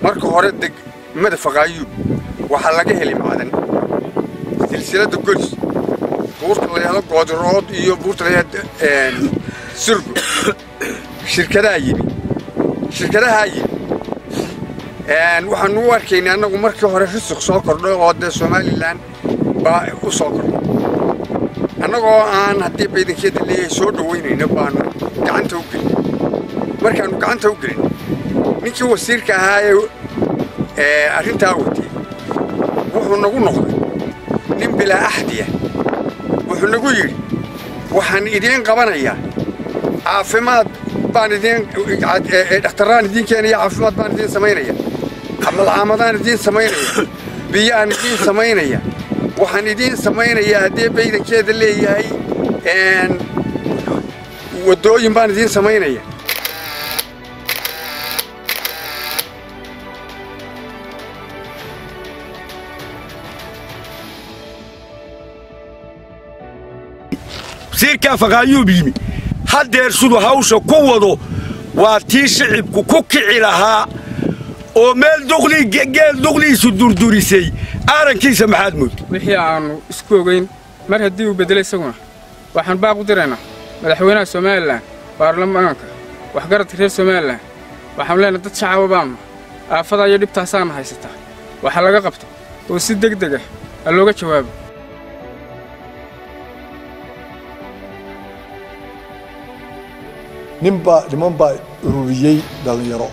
marka hore degmada faqaayuub waxaa laga helay macdan silsiladda golis buurta layahdo goodirood iyo buurta layahdo sirgo shirkadaha yimi shirkadahaa yimi waxaanu u arkaynay annagu markii hore risiq soo kordhay oo dee somalilan baa u soo kordhay annagoo aan haddii baydankeeda leeyahay soo dhowaynayno baanu gacanta u gelin markaannu gacanta u gelin ninkii wasiirka ahaa ee arrintaa watay wuxuu nagu noqday nin bilaa axdiya wuxuu nagu yidhi waxaan idiin qabanayaa caafimaad baan idiin dhakhtarraan idiin keenaya caafimaad baan idiin samaynaya camalcaamadaan idiin samaynaya biyaan idiin samaynaya waxaan idiin samaynayaa haddii baydankeeda leeyahay waddooyin baan idiin samaynaya wasiirkaa faqaayuub yimi haddeer siduu hawsha ku wado waa tii shicibku ku kici lahaa oo meel geel duqliisu durdurisay aarankiisa maxaad mood wixii aannu isku ogayn mar haddii uu beddelay isaguna waxaan baaq u diraynaa madaxweynaha somalilan baarlamaanka waxgaradka reer somalilan waxaanu leenahay dad shacaba baannu aafadaa iyo dhibtaasaana haysataa waxa laga qabto oo si deg deg ah ha looga jawaabo ninbaa niman baa ururiyey dhallinyaro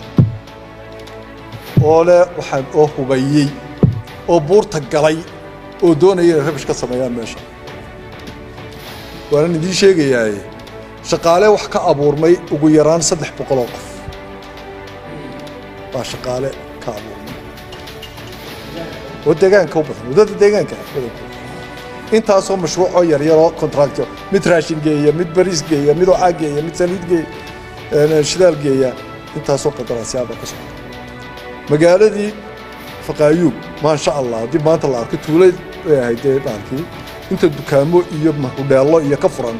oo leh waxaan oo hubayey oo buurta galay oo doonaya inay rabish ka sameeyaan meesha waanan idiin sheegayaaye shaqaale wax ka abuurmay ugu yaraan saddex boqoloo qof baa shaqaale ka abuurmay oo deegaanka u badan waddada deegaanka badankooda intaasoo mashruucoo yaryaroo contractyo mid raashin geeya mid bariis geeya mid ocaa geeya mid saliid geeya shidaal geeya intaasoo qadaraasyaaba ka socda magaaladii faqaayuub maasha allah haddii maanta la arko tuulay bay ahayd dee dhaalkii inta dukaamo iyo hudheello iyo ka furan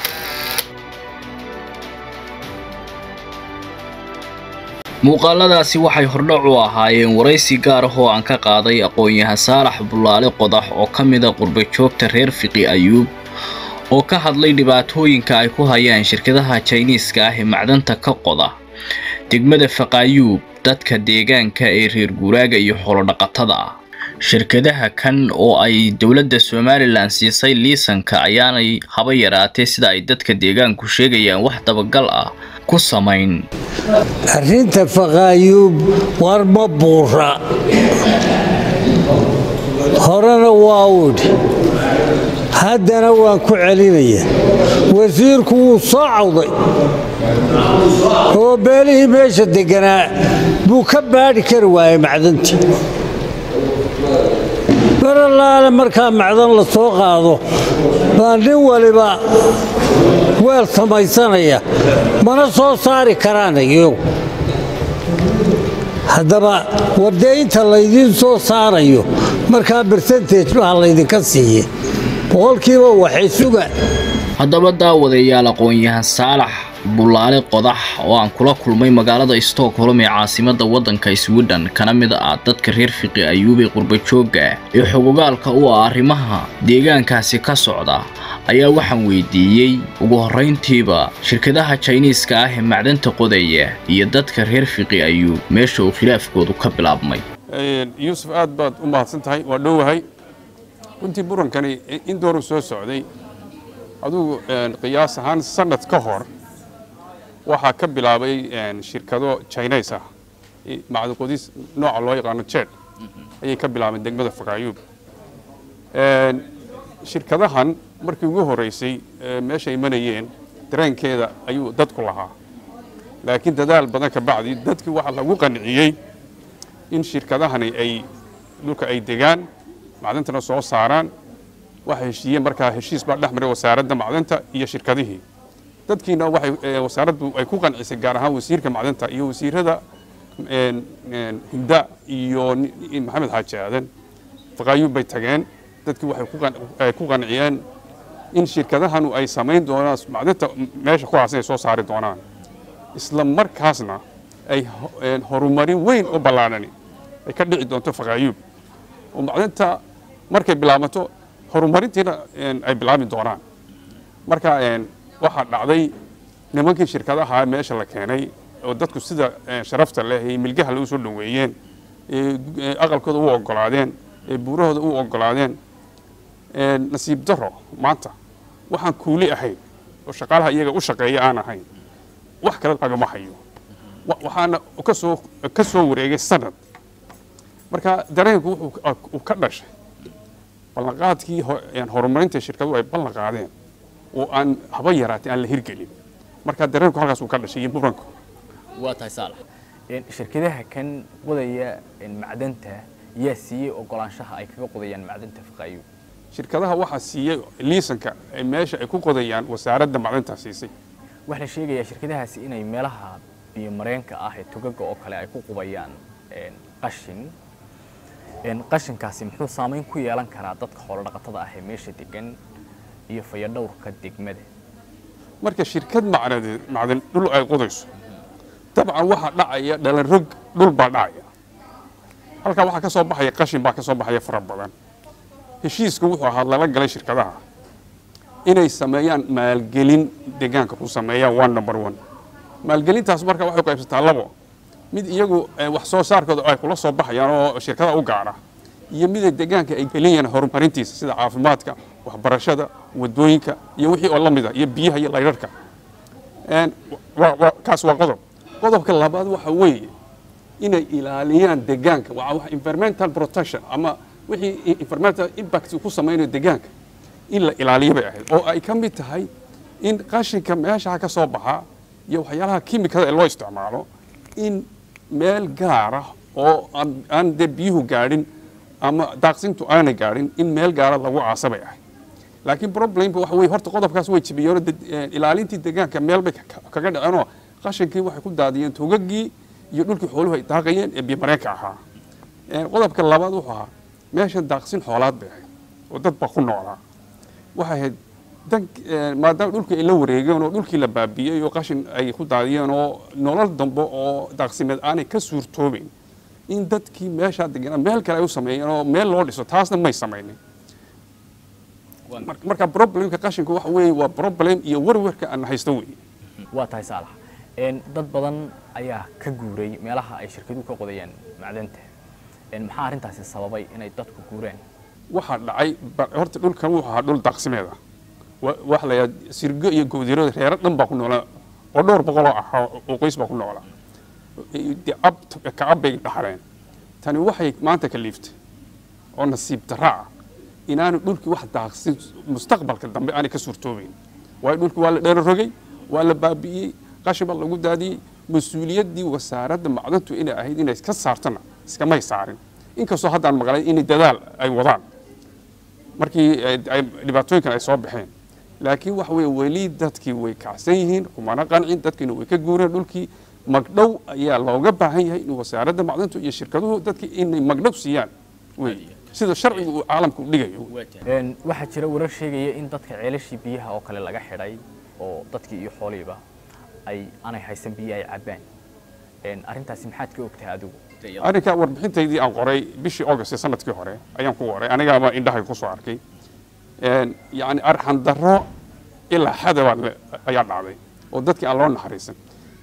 muuqaaladaasi waxay hordhac u ahaayeen waraysi gaar ah oo aan ka qaaday aqoon-yahan saalax bulaale qodax oo ka mida qurbajoogta reer fiqi ayuub oo ka hadlay dhibaatooyinka ay ku hayaan shirkadaha jayniiska ah ee macdanta ka qoda degmada faqaayuub dadka deegaanka ee reer guuraaga iyo xoolodhaqatada ah shirkadaha kan oo ay dowladda somalilan siisay liisanka ayaanay haba yaraatee sida ay dadka deegaanku sheegayaan wax dabagal ah ku samayn arrinta faqaayuub war ma buura horena waa udhi haddana waan ku celinaya wasiirku wuu soo cawday oo beelihii meesha degganaa buu ka baadhi kari waayey macdantii baralaale markaa macdan la soo qaado baa nin waliba weel samaysanaya mana soo saari karaan iyagu haddaba wardeynta laydiin soo saarayo markaa bersentage baha laydinka siiye boqolkiiba waxay suga haddaba daawadayaal aqoon-yahan saalax bulaale qodax oo aan kula kulmay magaalada stockholm ee caasimadda waddanka swidhen kana mid ah dadka reer fiqi ayuub ee qurbajoogga ee xogogaalka u ah arrimaha deegaankaasi ka socda ayaa waxaan weydiiyey ugu horrayntiiba shirkadaha jayniiska ah ee macdanta qodaya iyo dadka reer fiqi ayuub meesha uu khilaafkoodu ka bilaabmay yuusuf aad baad u mahadsan tahay waa dhowahay runtii burankani in dooru soo socday adugu qiyaas ahaan sanad ka hor waxaa ka bilaabay shirkado jines ah macdaqodis nooca loo yaqaano jed ayay ka bilaabeen degmada fakaayuub shirkadahan markii ugu horeysay meesha imanayeen dareenkeeda ayuu dadku lahaa laakiin dadaal badan ka bacdi dadkii waxaa lagu qanciyey in shirkadahani ay dhulka ay degaan macdantana soo saaraan waxay heshiiyeen markaa heshiis baa dhex maray wasaaradda macdanta iyo shirkadihii dadkiina waxay wasaaraddu ay ku qancisay gaar ahaan wasiirka macdanta iyo wasiirada hunda iyo maxamed xaaji aadan faqaayuub bay tageen dadkii waxay ku qanciyeen in shirkadahanu ay samayn doonaan macdanta meesha ku haasan ay soo saari doonaan isla markaasna ay horumarin weyn oo ballaadhani ay ka dhici doonto faqaayuub oo macdanta markay bilaabato horumarintiina ay bilaabi doonaan marka waxaa dhacday nimankii shirkadaha meesha la keenay oo dadku sida sharafta leh ee milgaha lagu soo dhoweeyeen ee aqalkooda u ogolaadeen ee buurahooda u ogolaadeen nasiib daro maanta waxaan kuuli ahayn oo shaqaalaha iyaga u shaqeeya aan ahayn wax kale lagama hayo waxaana kasoo ka soo wareegay sanad marka dareenku wuxuu ka dhashay ballanqaadkii horumarinta shirkaduhu ay ballan qaadeen oo aan haba yaraatay aan la hirgelin marka dareenku halkaas uu ka dhashay iyo muranku waa tahay saalax shirkadaha kan qodaya macdanta yaa siiyey ogolaanshaha ay kaga qodayaan macdanta faqaayo shirkadaha waxaa siiyey liisanka meesha ay ku qodayaan wasaaradda macdanta siisay waxaa la sheegayaa shirkadahaasi inay meelaha biyo mareenka ah ee togaga oo kale ay ku qubayaan qashin qashinkaasi muxuu saamayn ku yeelan karaa dadka xoolodhaqatada ah ee meesha degan iyo fayadhowrka degmada marka shirkad macnadeed macdan dhul ay qodayso dabcan waxaa dhacaya dhalanrog dhul baa dhacaya halkaa waxaa ka soo baxaya qashin baa ka soo baxaya fara badan heshiisku wuxuu ahaa lala galay shirkadaha inay sameeyaan maalgelin deegaanka ku sameeyaan one number one maalgelintaas marka waxay qaybsataa labo mid iyagu wax soo saarkooda ay kula soo baxayaan oo shirkada u gaara iyo mida deegaanka ay gelinayaan horumarintiisa sida caafimaadka waxbarashada wadooyinka iyo wixii oo la mida iyo biyaha iyo laydharhka kaas waa qodob qodobka labaad waxa weeye inay ilaaliyaan deegaanka waa environmental protection ama wixii environmental impact ku samaynayo deegaanka in la ilaaliyo bay ahayd oo ay ka mid tahay in qashinka meesha ka soo baxa iyo waxyaalaha kimikada ee loo isticmaalo in meel gaara oo aan dee biyuhu gaadhin ama daaqsintu aanay gaadhin in meel gaara lagu aasa bay ahayd laakiin problemka waxa weye horta qodobkaas way jibiyeen ilaalintii deegaanka meel bay kaga dhaceenoo qashinkii waxay ku daadiyeen togagii iyo dhulkii xooluhu ay daaqayeen ee biyomareenka ahaa qodobka labaad wuxuu ahaa meeshan daaqsin xoolaad bay ahayd oo dad baa ku noolaa waxay ahayd dan maadaama dhulkii ay la wareegeen oo dhulkii la baabiyey oo qashin ay ku daadiyeen oo nolol dambe oo daaqsimeed aanay ka suurtoobeyn in dadkii meeshaa deganaa meel kale ay u sameeyeen oo meel loo dhiso taasna may samaynin marka problemka qashinku waxa weeye waa problem iyo warwarka aan haysto weeye waa tahay saalax dad badan ayaa ka guuray meelaha ay shirkaduhu ka qodayaan macdanta maxaa arrintaasi sababay inay dadku guureen waxaa dhacay horta dhulkan wuxuu ahaa dhul daaqsimeed ah waxa la yidhaha sirgo iyo gowdirada reero dhan baa ku noolaa oo dhowr boqoloo ah oo qoys baa ku noolaa kacab bay dhaxleen tani waxay maanta kaliiftay oo nasiib darra ah inaanu dhulkii wax daaqsin mustaqbalka dambe aanay ka suurtoobeyn waayo dhulkii waa la dheero rogay waa la baabi'iyey qashin baa lagu daadiyey mas-uuliyaddii wasaaradda macdantu inay ahayd inay ka saartana iskamay saarin inkastoo haddaan maqlay in dadaal ay wadaan markii ay dhibaatooyinkan ay soo baxeen laakiin waxa weye weli dadkii way kacsan yihiin kumana qancin dadkiina way ka guureen dhulkii magdhow ayaa looga baahan yahay in wasaaradda macdantu iyo shirkaduhu dadkii inay magdhow siiyaan wey sida sharcigu uu caalamka u dhigayo waxaa jira warar sheegaya in dadka ceelashii biyaha oo kale laga xidhay oo dadkii iyo xooliiba ay aanay haysan biyo ay cabbaan arrintaasi maxaad ka ogtahay adigu arrinka warbixintaydii aan qoray bishii august ee sanadkii hore ayaan ku qoray anigaaba indhahay ku soo arkay yacni arxan darro ilaa xadabaa ayaa dhacday oo dadkii aan loo naxariisan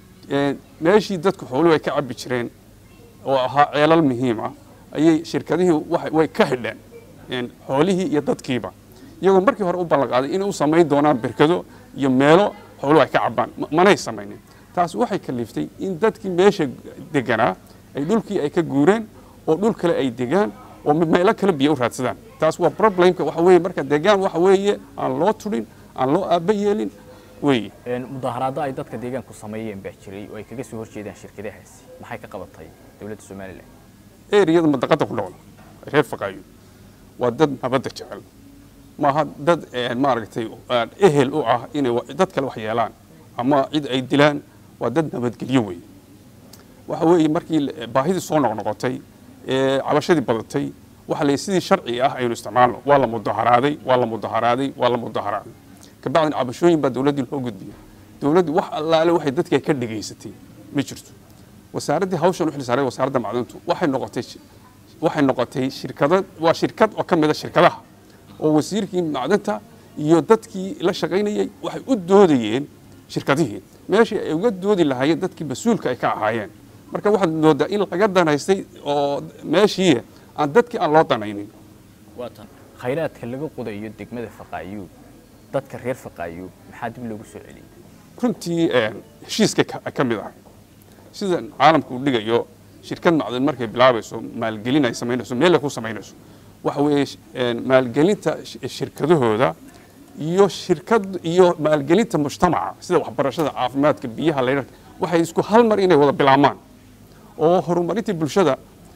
meeshii dadku xooluhu ay ka cabbi jireen oo ahaa ceelal muhiim ah ayay shirkadihii way ka xidheen xoolihii iyo dadkiiba iyagoo markii hore u ballanqaaday inay u samayn doonaan berkado iyo meelo xooluhu ay ka cabbaan manay samaynin taas waxay kaliftay in dadkii meesha deganaa ay dhulkii ay ka guureen oo dhul kale ay degaan oo meelo kale biyo u raadsadaan taas waa problemka waxa weeye marka degaan waxa weeye aan loo tudhin aan loo aaba yeelin weeye mudaharaado ay dadka deegaanku sameeyeen baa jiray oo ay kaga soo horjeedaan shirkadahaasi maxay ka qabatay dowladda somalilan eriyada madaqada ku nool reer faqaayo waa dad nabadda jecel maaha dad maaragtay ehel u ah inay dad kale wax yeelaan ama cid ay dilaan waa dad nabadgelyo weeye waxa weeye markii baahidii soo noqnoqotay cabashadii badatay waxa la sidii sharci ah aynu isticmaalno waa la mudaharaaday waa la mudaharaaday waa la mudaharaaday kabacdin cabashooyin baa dowladdii loo gudbiya dowladdii wax allaale waxay dadka ka dhegaysatay ma jirto wasaaraddii hawshan u xilsaaray wasaaradda macdintu waxay noqotay waxay noqotay shirkado waa shirkad oo ka mid a shirkadaha oo wasiirkii macdanta iyo dadkii la shaqaynayay waxay u doodayeen shirkadihii meeshii ay uga doodi lahaayeen dadkii mas-uulka ay ka ahaayeen marka waxaad moodaa in laga danaystay oo meeshii aan dadkii aan loo danaynin waatan khayraadka laga qodayo degmada faqaayuub dadka reer faqaayuub maxaa dib loogu soo celiyey runtii heshiiska ka mid ah sida caalamku uu dhigayo shirkad macdan markay bilaabayso maalgelin ay samaynayso meel ay ku samaynayso waxa weeye maalgelinta shirkadahooda iyo shirkad iyo maalgelinta mujtamaca sida waxbarashada caafimaadka biyaha laydharka waxay isku hal mar inay wada bilaabmaan oo horumarintii bulshada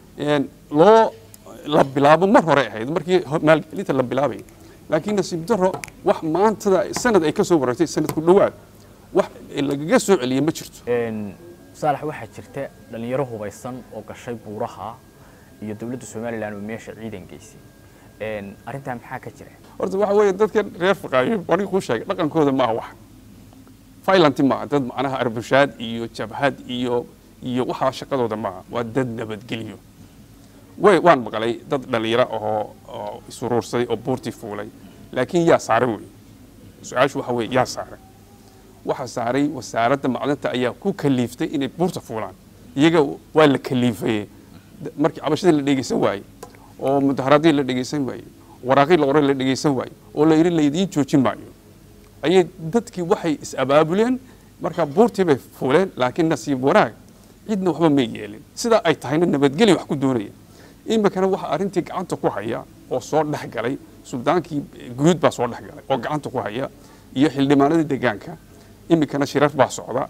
loo la bilaabo mar hore ahayd markii maalgelinta la bilaabayay laakiin nasiib daro wax maantada sanad ay ka soo wareegtay sanad ku dhowaad wax lagaga soo celiyey ma jirto saalax waxaa jirta dhallinyaro hubaysan oo gashay buuraha iyo dowladda somalilan oo meesha ciidan geysay arrintaa maxaa ka jira horta waxa weeye dadkan reer faqaayo warin kuu sheegay dhaqankooda maaha wax violent maaha dad macnaha arbushaad iyo jabhad iyo iyo waxaa shaqadooda maaha waa dad nabadgelyo way waan maqlay dad dhallinyaro ahoo oo isuruursaday oo buurtii fuulay laakiin yaa saaray wey su-aashu waxa weeye yaa saaray waxaa saaray wasaaradda macdanta ayaa ku kaliiftay inay buurta fuulaan iyaga waa la kaliifayey markii cabashadii la dhegeysan waayey oo mudaharadii la dhegeysan waayey waraaqii la qoray la dhegeysan waayey oo la yidhi laydiin joojin maayo ayay dadkii waxay is-abaabuleen markaa buurtii bay fuuleen laakiin nasiib wanaag cidna waxba may yeelin sidaa ay tahayna nabadgelya wax ku doonaya iminkana waxa arrintii gacanta ku haya oo soo dhex galay suldaankii guud baa soo dhex galay oo gacanta ku haya iyo xildhibaanadii deegaanka iminkana shirar baa socda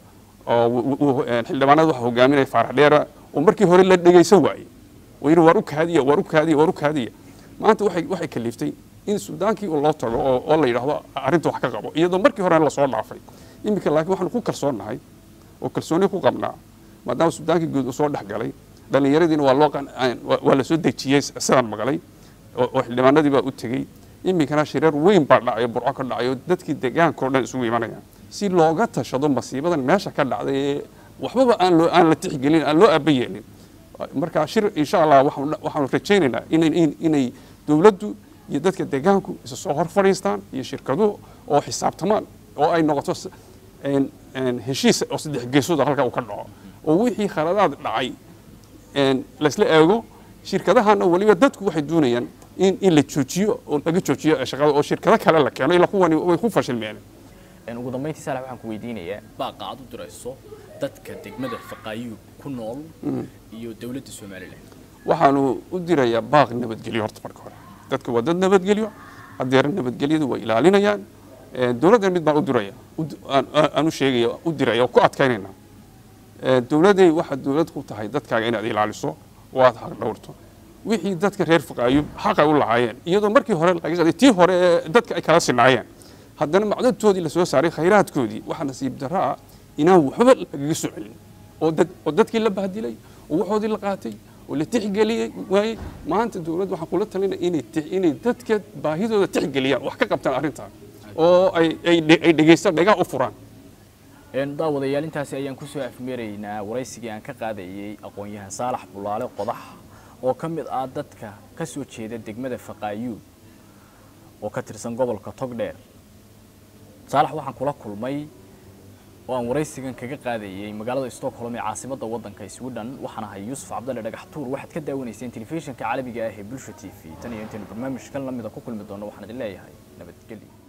oo xildhibaanada waxa hogaaminaya faarax dheera oo markii hore la dhegeysan waayey oo yidhi waar u kaadiya waar u kaadiya waar u kaadiya maanta waxay waxay kaliiftay in suldaankii loo tago oo oo la yidhaahdo arrinta wax ka qabo iyadoo markii hore lasoo dhaafay iminka laakiin waxaanu ku kalsoonnahay oo kalsooni ku qabnaa maadaama suldaankii guud uu soo dhex galay dhallinyaradiina waa loo waa la soo dejiyey sidaan maqlay oo xildhibaanadii baa u tegey iminkana shirar weyn baa dhacayo burco ka dhacayo dadkii deegaanka oo dhan isugu imanayaan si looga tashado masiibadan meesha ka dhacday ee waxbaba aan loo aan la tixgelin aan loo aaba yeelin marka shir insha allah waxaanu rajaynaynaa inay inay dowladdu iyo dadka deegaanku isa soo hor fadhiistaan iyo shirkaduhu oo xisaabtamaan oo ay noqoto heshiis oo saddex geesooda halka uu ka dhaco oo wixii khaladaad dhacay laysla eego shirkadahana weliba dadku waxay doonayaan in in la joojiyo oo laga joojiyo shaqada oo shirkado kale la keeno ilaa kuwani way ku fashilmeen ugu dambayntii saalax waxaan ku weydiinayaa baaqa aad u dirayso dadka degmada faqaayuub ku nool iyo dowladda somalilan waxaanu u dirayaa baaq nabadgelyo horta marka hore dadka waa dad nabadgelyo hadeer nabadgelyadu way ilaalinayaan dowladdan mid baan u diraya aan u sheegaya u diraya oo ku adkaynayna dowladday waxaad dowlad ku tahay dadkaaga inaad ilaaliso oo aad xaq dhowrto wixii dadka reer faqaayub xaqay u lahaayeen iyadoo markii hore laga tii hore ee dadka ay kala sinaayeen haddana macdantoodii lasoo saaray khayraadkoodii waxaa nasiib darro ah inaan waxba lagaga soo celin oo dad oo dadkii la bahdilay oo waxoodii la qaatay oo la tixgeliyey waayey maanta dowladda waxaan kula talinaya inay inay dadka baahidooda tixgeliyaan wax ka qabtaan arrintan oo ay ay ay dhegeystaan dhegaha u furaan daawadayaal intaasi ayaan kusoo afmeeraynaa waraysigii aan ka qaadayey aqoon-yahan saalax bulaale qodax oo ka mid ah dadka ka soo jeeda degmada faqaayuub oo ka tirsan gobolka togdheer saalax waxaan kula kulmay oo aan waraysigan kaga qaadayey magaalada stockholm ee caasimadda waddanka sweden waxaan ahay yuusuf cabdalle dhagax tuur waxaad ka daawanayseen telefishinka caalamiga ah ee bulsha t v tan iyo intaynu barnaamijkan la mida ku kulmi doono waxaan idin leeyahay nabadgelyo